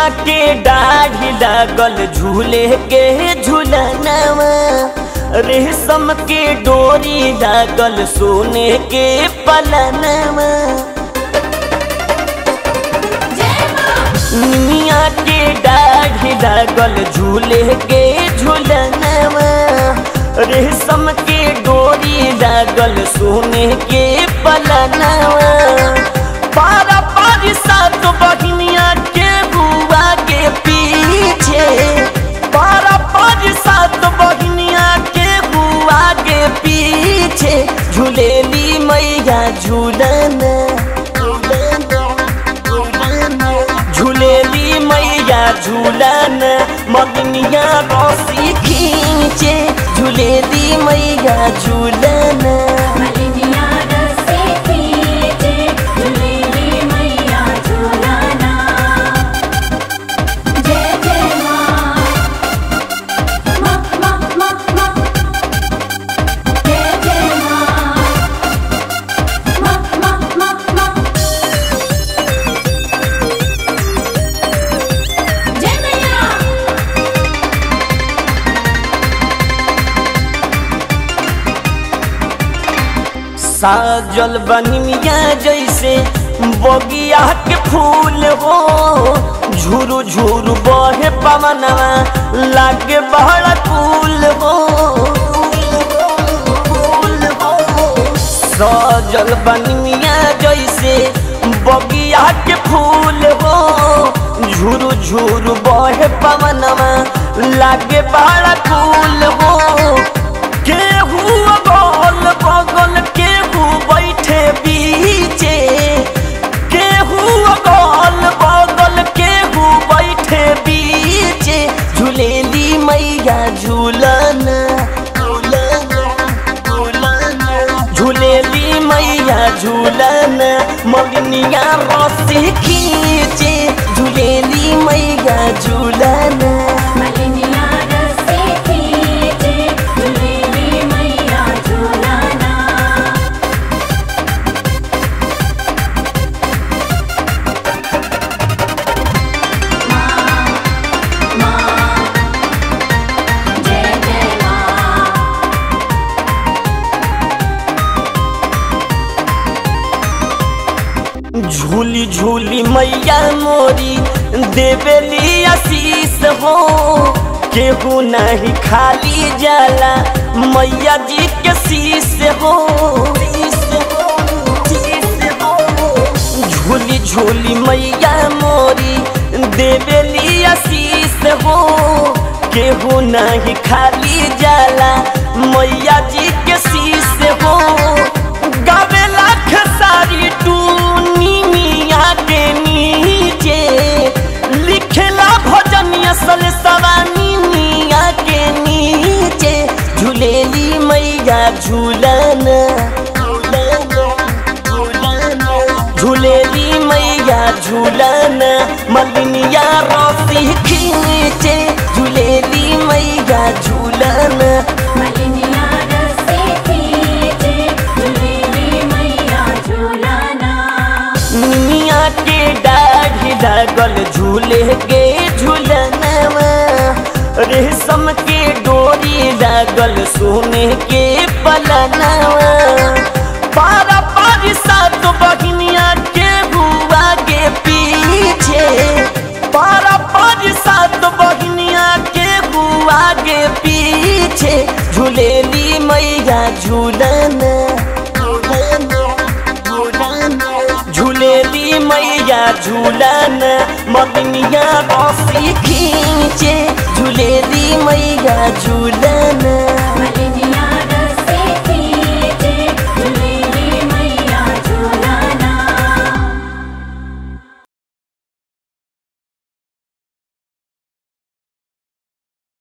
के दाढ़ी लागल झूले के झूलनवा रेशम के डोरी लागल सोने के पलनवा निमिया के दाढ़ी लागल झूले के झूलनवा रेशम के डोरी लागल सोने के पलनवा पारा पारी सात बहिनिया के बुआ के पीछे पारा पारी सात बहिनिया के बुआ के पीछे झूलेली मैया झूलन झूलेली मैया झूलन मगनिया रसी खींचे झूलेली मैया झूलन मलिनिया रसे खींचे झूलेली मैया झूलाना जय जय माँ माँ माँ माँ माँ जय जय माँ माँ माँ माँ माँ जय मैया साजल बनिया जैसे बगिया के फूल हो झुरु झुरु बहे पवनवा लागे बहड़ फूल हो साजल बनिया जैसे बगिया के फूल हो झुरु झुरु बहे पवनवा लागे बहड़ फूल हो केहू अगल बगल केहू बैठे बीचे केहू अगल बगल केहू बैठे बीचे झूलेली मैया झूलन झूलेली मैया झूलन मगनिया रसी खींचे झूलेली मैया झूलन मलिनिया रसे खींचे झूलेली मैया झूलाना माँ माँ जय जय माँ झूली झूली मैया मोरी देवेली आशीष हो केहू नहीं खाली जाला मैया जी के शीश हो झूली झूली मैया मोरी देवेली आशीष हो केहू नहीं खाली जाला मैया जी के शीश हो गावे लाख सारी टूनी मिया के नीचे लिखेला भजनिया सल सवानी मिया के नीचे झूलेली मैया झूलन झूलेली मैया झूलन मलिनिया रसी खींचे झूलेली मैया झूलन मलिनिया रसे खींचे झूलेली मैया झूलाना निमिया के दाढ़ी लागल झूले के झूलनवा रेशम के डोरी लागल सोने के पलनवा पारा पारी सात बहिनिया के बुआ के पीछे पारा पारी सात बहिनिया के बुआ के पीछे झूलेली मैया झूलन झूलेली मैया झूलन मगनिया रसी खींचे झूलेली मैया झूलन